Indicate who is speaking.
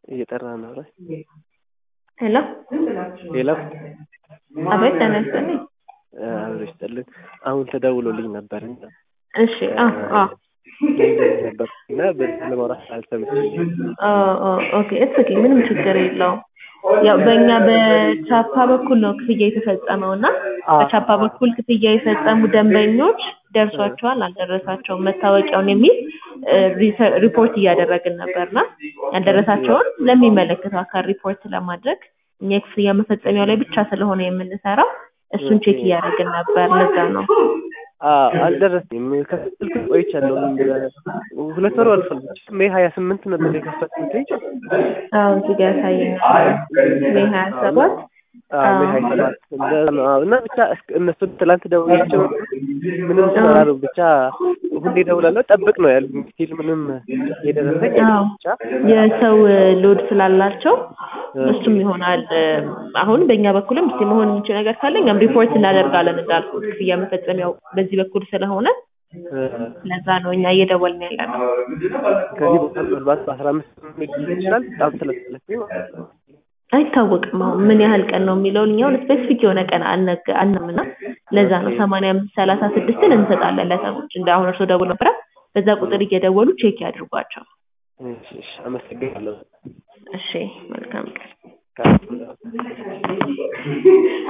Speaker 1: እየጠራ ነው። ኧረ
Speaker 2: ሄሎ
Speaker 1: ሌላ
Speaker 2: አቤት ጤና ይስጥልኝ።
Speaker 1: አብሮ ይስጥልን። አሁን ተደውሎልኝ ነበር እና
Speaker 2: እሺ አ አ
Speaker 1: ነበር እና በዚህ ለማውራት አልሰምችኝ።
Speaker 2: ኦኬ እትስ ኦኬ ምንም ችግር የለውም። ያው በእኛ በቻፓ በኩል ነው ክፍያ የተፈጸመው እና በቻፓ በኩል ክፍያ የፈጸሙ ደንበኞች ደርሷቸዋል አልደረሳቸውም መታወቂያውን የሚል ሪፖርት እያደረግን ነበርና ያልደረሳቸውን ለሚመለከተው አካል ሪፖርት ለማድረግ እኛ የክፍያ መፈጸሚያው ላይ ብቻ ስለሆነ የምንሰራው እሱን ቼክ እያደረግን ነበር። ለዛ ነው
Speaker 1: አልደረሰኝም። ከስልክ ቆይቻለሁ። ሁለት ወር አልፏል። ሜይ ሀያ ስምንት ነበር የከፈትኩት።
Speaker 2: አዎ እዚህ ጋር ያሳየኛል። ሜይ ሀያ ሰባት
Speaker 1: ሜይ ሀያ ሰባት እና ብቻ እነሱን ትላንት ደውላቸው ምንም ስላሉ ብቻ ሁሌ ደውላለሁ ጠብቅ ነው ያሉኝ። ስቲል ምንም የደረሰኝ የለም። ብቻ
Speaker 2: የሰው ሎድ ስላላቸው እሱም ይሆናል። አሁን በእኛ በኩልም እስቲ መሆን የሚችል ነገር ካለ እኛም ሪፖርት እናደርጋለን እንዳልኩት ክፍያ መፈጸሚያው በዚህ በኩል ስለሆነ ለዛ ነው እኛ እየደወልን ያለ ነው።
Speaker 1: ከዚህ በኋላ ምናልባት በአስራ አምስት ይችላል በጣም ስለፈለኩኝ ማለት ነው።
Speaker 2: አይታወቅም አሁን ምን ያህል ቀን ነው የሚለውን እኛውን ስፔሲፊክ የሆነ ቀን አናምና ለዛ ነው ሰማንያ አምስት ሰላሳ ስድስትን እንሰጣለን ለሰዎች እንደ አሁን እርስዎ ደውሎ ነበረ በዛ ቁጥር እየደወሉ ቼክ ያድርጓቸው።
Speaker 1: እሺ እሺ አመሰግናለሁ።
Speaker 2: እሺ መልካም ቀን።